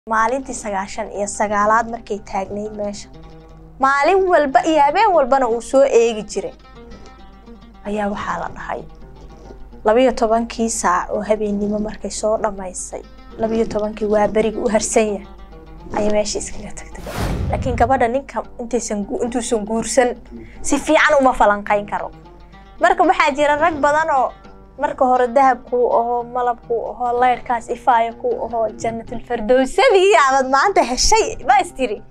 maalintii sagaashan iyo sagaalaad markay taagnayd meesha maalin walba iyo habeen walbana uu soo eegi jiray ayaa waxaa la dhahay labiyo tobankii saac oo habeennimo markay soo dhammaysay labiyo tobankii waa beriga u harsan yahay ayay meesha iskaga tagtay laakiin gabadha ninka intaysan intuusan guursan si fiican uma falanqayn karo marka waxaa jira rag badan oo marka hore dahabkuu ahoo malabkuu ahoo laydhkaas ifaaya kuu ahoo jannatilfardowsadii aabad maanta heshay ma istiri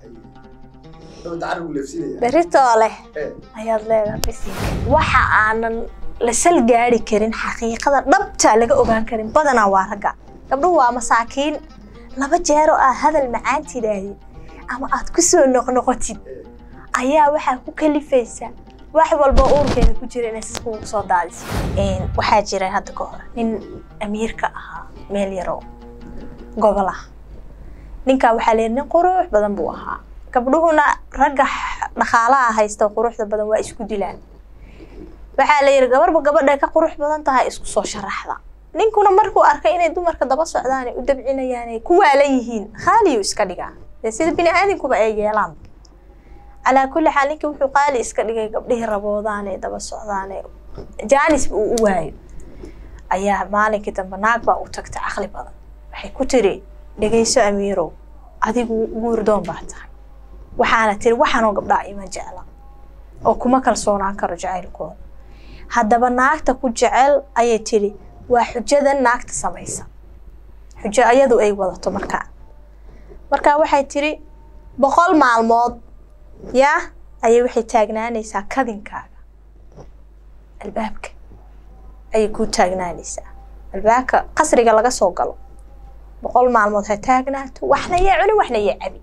beritoo leh ayaad leedahay bisinka waxa aanan la sal gaari karin xaqiiqada dhabta laga ogaan karin badanaa waa ragga gabdhuhu waa masaakiin laba jeero aad hadal macaan tidhaahdid ama aad ku soo noqnoqotid ayaa waxaa ku kalifaysa wax walba uurkeeda ku jira inay siskugu soo daadiso waxaa jira hadda ka hor nin amiirka ahaa meel yaroo gobol ah ninkaa waxaa leeyahay nin qurux badan buu ahaa gabdhuhuna ragga dhaqaalaha haysta quruxda badan waa isku dilaan waxaa la yidhi gabarba gabadhay ka qurux badan tahay isku soo sharaxda ninkuna markuu arkay inay dumarka daba socdaan ay u dabcinayaan ay ku waalan yihiin khaaliyu iska dhigaa dee sida bini aadinkuba ay yeelaan calaa kulli xaal ninkii wuxuu qaali iska dhigay gabdhihii raboodaan ee daba socdaan ee jaanisba uu u waayo ayaa maalinkii dambe naag baa u tagtay caqli badan waxay ku tiri dhegayso amiirow adigu guurdoon baa tahay waxaana tiri waxaanoo gabdhaa ima jecla oo kuma kalsoonaan karo jacaylkooda haddaba naagta ku jecel ayay tidhi waa xujadan naagta samaysa xujo ayadu ay wadato markaa markaa waxay tidhi boqol maalmood yaa ayay waxay taagnaanaysaa kadinkaaga albaabka ayay kuu taagnaanaysaa albaabka qasriga laga soo galo boqol maalmood ha taagnaato waxna yee cuni waxna yee cabi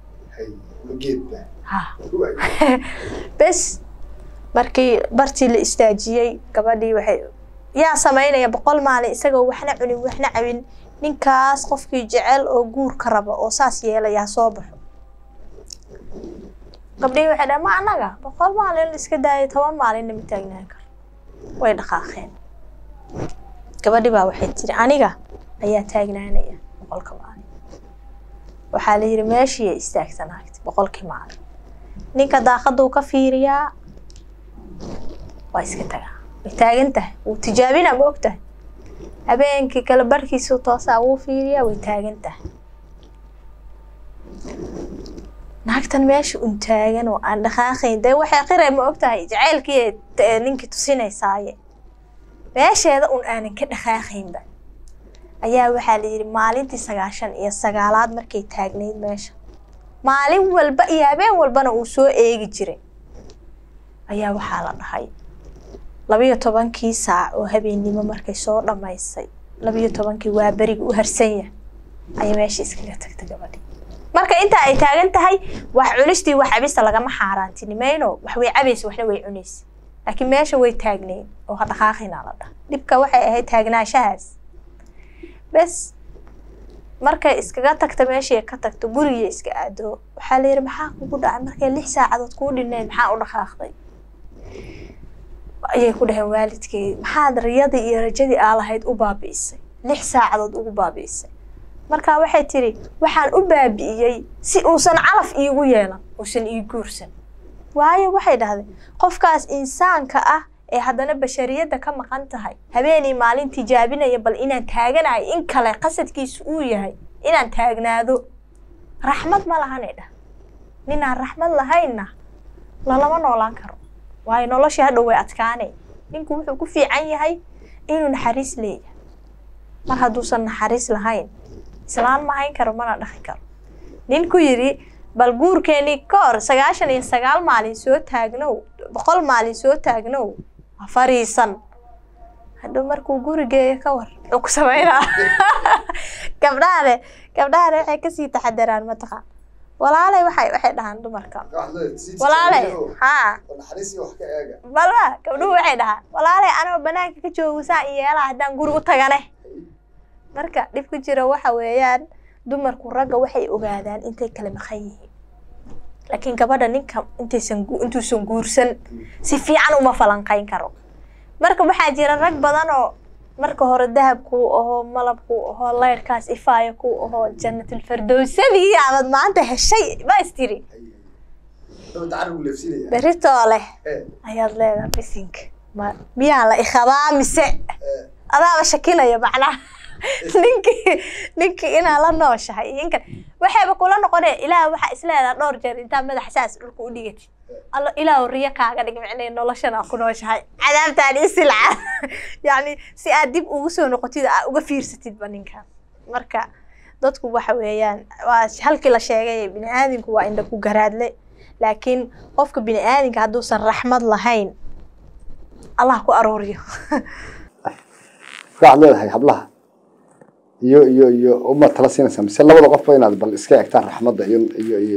bes markii bartii la istaajiyey gabadhii waxay yaa samaynaya boqol maalin isagoo waxna cunin waxna cabin ninkaas qofkii jecel oo guurka raba oo saas yeelayaa soo baxo gabdhihii waxay dhahan ma annaga boqol maalin la iska daayay toban maalinna ma taagnaan karo way dhaqaaqeen gabadhi baa waxay tiri aniga ayaa taagnaanaya boqolka maalin waxaa la yidhi meeshiiay istaagta naagti boqolkii maalin ninka daaqaduu ka fiiriyaa waa iska tagaa way taagan tahay wuu tijaabinaa ma og tahay habeenkii kale barhkiisuu toosaa wuu fiiriyaa way taagan tahay naagtan meesha un taagan oo aan dhaqaaqayn dee waxay qiray ma og tahay jacaylkii ninkii tusinaysaaye meesheeda un aanan ka dhaqaaqaynba ayaa waxaa la yidhi maalintii sagaashan iyo sagaalaad markay taagnayd meesha maalin walba iyo habeen walbana uu soo eegi jiray ayaa waxaa la dhahay labiyo tobankii saac oo habeennimo markay soo dhammaysay labiyo tobankii waa beriga u harsan yahay ayay meesha iskaga tagtay gabadhi marka intaa ay taagan tahay wax cunistii wax cabista lagama xaaraantinimayno wax way cabaysa waxna way cunaysa laakiin meesha way taagnayn oo ha dhaqaaqinaa la dhaha dhibka waxay ahayd taagnaanshahaas bes markay iskaga tagta meeshii ka tagto guriga iska aado waxaa la yidhi maxaa kugu dhacay markay lix saacadood kuu dhineen maxaa u dhaqaaqday ayay ku dhaheen waalidkeedi maxaad riyadii iyo rajadii aa lahayd u baabi'isay lix saacadood ugu baabi'isay markaa waxay tidhi waxaan u baabi'iyey si uusan calaf iigu yeelan uusan ii guursan waayo waxay dhahdeen qofkaas insaanka ah ee haddana bashariyadda ka maqan tahay habeenii maalin tijaabinaya bal inaan taaganayo in kale qasadkiisu uu yahay inaan taagnaado raxmad ma lahanay dhah ninaan raxmad lahaynna lalama noolaan karo waayo noloshii hadhow way adkaanay ninku wuxuu ku fiican yahay inuu naxariis leeyahay mar hadduusan naxariis lahayn islaan ma hayn karo mana dhaqi karo ninku yidhi bal guurkeenii ka hor sagaashan iyo sagaal maalin soo taagnow boqol maalin soo taagnow ha fariisan hadhow markuu gurigeeya ka war muxuu ku samaynaa gabdhahane gabdhahane waxay kasii taxadaraan mataqaan walaalay waxay waxay dhahaan dumarka walaalay haa balba gabdhuhu waxay dhahaan walaalay anoo banaanka ka joogo saa yeelaa haddaan guri u tagane marka dhib ku jira waxa weeyaan dumarku ragga waxay ogaadaan intay kala maqan yihiin laakiin gabadha ninka intaysan intuusan guursan si fiican uma falanqayn karo marka waxaa jira rag badan oo marka hore dahab kuu ahoo malab kuu ahoo leyrkaas ifaaya kuu ahoo jannatilfardowsadii aabad maanta heshay baa istiri berritoo leh ayaad leedahay bisinka ma miyaa la ikhabaa mise adaaba shakinaya macnaha ninkii ninkii inaa la nooshahay iyo inkan waxayba kula noqonee ilaah waxaa isleedaha dhowr jeer intaa madaxa saas dhulka u dhigatid allo ilaah riyo kaaga dhig micnay noloshan aa ku nooshahay cadaabtaan isilca yacni si aad dib ugu soo noqotid aa uga fiirsatidba ninkan marka dadku waxa weeyaan waa halkii la sheegay bini aadamku waa indha ku garaadle laakiin qofka bini aadamka hadduusan raxmad lahayn allah ku arooriyo waxaad leedahay hablaha iyo iyo iyo uma tala siinaysaa mise labada qofba inaad bal iska egtaan raxmadda iyo iyo iyo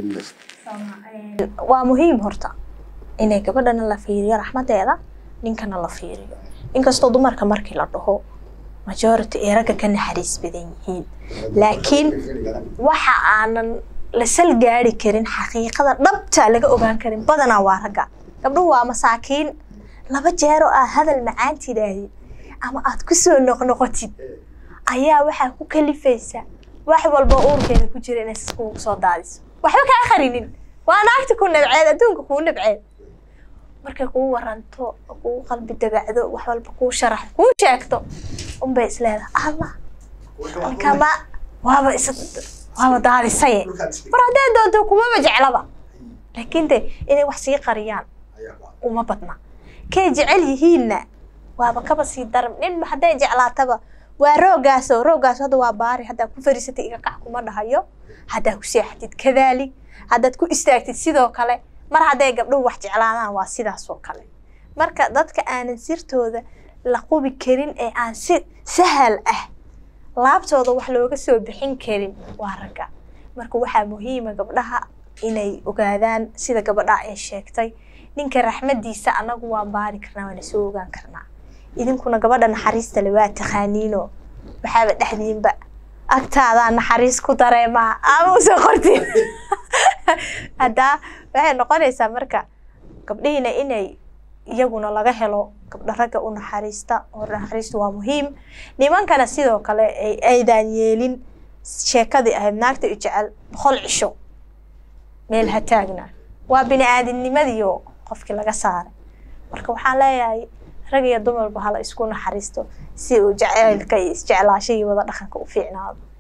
waa muhiim horta inay gabadhana la fiiriyo raxmadeeda ninkana la fiiriyo inkastoo dumarka markii la dhaho majority ay ragga ka naxariis badan yihiin laakiin waxa aanan la sal gaari karin xaqiiqada dhabta laga ogaan karin badanaa waa ragga gabdhuhu waa masaakiin laba jeero aad hadal macaan tidhaahdid ama aad kusoo noqnoqotid ayaa waxaa ku kalifaysa wax walba uurkeeda ku jira inay kugu soo daadiso waxba kaa qarinin waa naagta ku nabceed adduunka kuu nabceed markay kuu waranto kuu qalbi dabacdo wax walba kuu sharaxdo kuu sheegto unbay isleedahay allah ninkama waaba is waaba daadisaye mar haddee doonto kumaba jeclaba laakiin de inay wax sii qariyaan uma badna kay jecel yihiinna waaba kaba sii daran nin hadday jeclaataba waa roogaaso roogaaso hadda waa baari haddaa ku fariisatay iga kac kuma dhahayo haddaa ku seexatid kadaalik haddaad ku istaagtid sidoo kale mar hadday gabdhuhu wax jeclaadaan waa sidaas oo kale marka dadka aanan sirtooda la qubi karin ee aan si sahal ah laabtooda wax looga soo bixin karin waa ragga marka waxaa muhiima gabdhaha inay ogaadaan sida gabadha ay sheegtay ninka raxmadiisa anagu waan baari karnaa waana soo ogaan karnaa idinkuna gabadha naxariista le waa taqaaniino waxaaba dhexdiinba agtaadaa naxariis ku dareemaa ama usoo qortiin haddaa waxay noqonaysaa marka gabdhihiina inay iyaguna laga helo gabdho ragga u naxariista oo naxariistu waa muhiim nimankana sidoo kale ay aydaan yeelin sheekadii ahayd naagta i jecel boqol cisho meel ha taagna waa bini aadamnimadiio qofkii laga saaray marka waxaan leeyahay rag iyo dumarba hala isku naxariisto si uu jaceylka iyo isjeclaasha iyo wada dhaqanka u fiicnaado